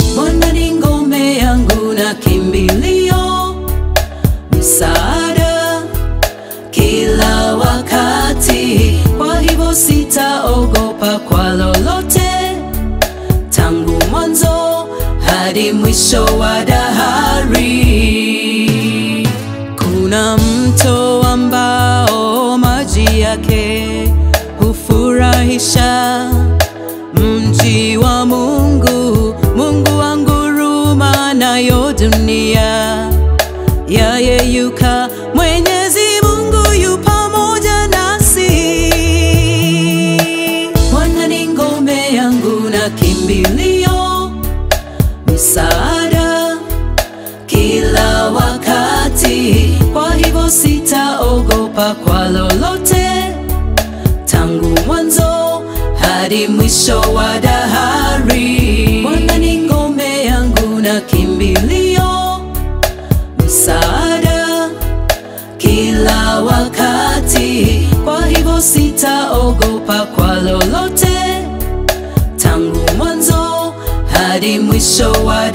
Bwana ni ngome yangu na kimbilio, msaada kila wakati. Kwa hivyo sitaogopa kwa lolote, tangu mwanzo hadi mwisho wa dahari. Kuna mto ambao maji yake hufurahisha mji wa Mungu, Mungu wanguruma nayo dunia yayeyuka. Mwenyezi Mungu yu pamoja nasi. Bwana ni ngome yangu na kimbilio, msaada kila wakati. Kwa hivyo sitaogopa kwa lolote, tangu mwanzo hadi mwisho wa dahari. Bwana ni ngome yangu na kimbilio, msaada kila wakati. Kwa hivyo sitaogopa kwa lolote, tangu mwanzo hadi mwisho wa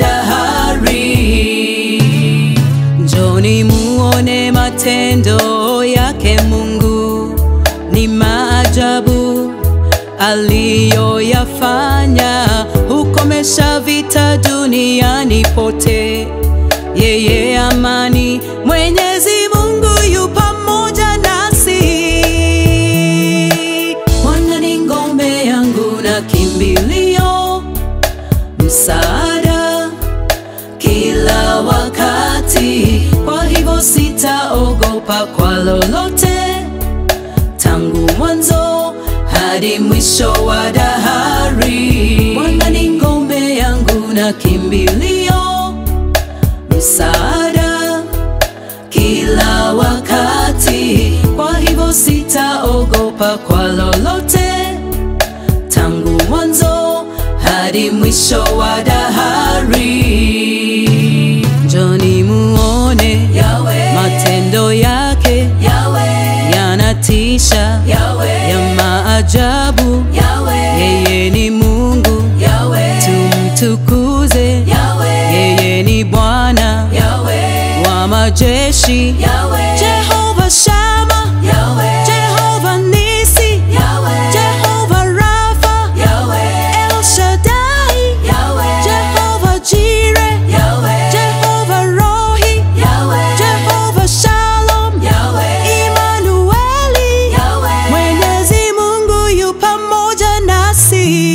dahari. Njoni muone matendo yake Mungu, ni maajabu aliyoyafanya. Hukomesha vita duniani pote, yeye amani. Mwenyezi Mungu yu pamoja nasi. Bwana ni ngome yangu na kimbilio, msaada kila wakati. Kwa hivyo sitaogopa kwa lolote, tangu mwanzo hadi mwisho wa dahari. Bwana ni ngome yangu na kimbilio, msaada kila wakati. Kwa hivyo sitaogopa kwa lolote, tangu mwanzo hadi mwisho wa dahari. Njoni muone Yahweh, matendo yake Yahweh, yanatisha, Yahweh, ya maajabu. Yahweh, Yeye ni Mungu, Yahweh, tumtukuze. Yahweh, Yeye ni Bwana Yahweh, wa majeshi, Yahweh, Jehova Shama, Yahweh, Jehova Nisi, Yahweh, Jehova Rafa, Yahweh, El Shaddai, Yahweh, Jehova Jireh, Yahweh, Jehova Rohi, Yahweh, Jehova Shalom, Yahweh, Imanueli, Yahweh. Mwenyezi Mungu yu pamoja nasi.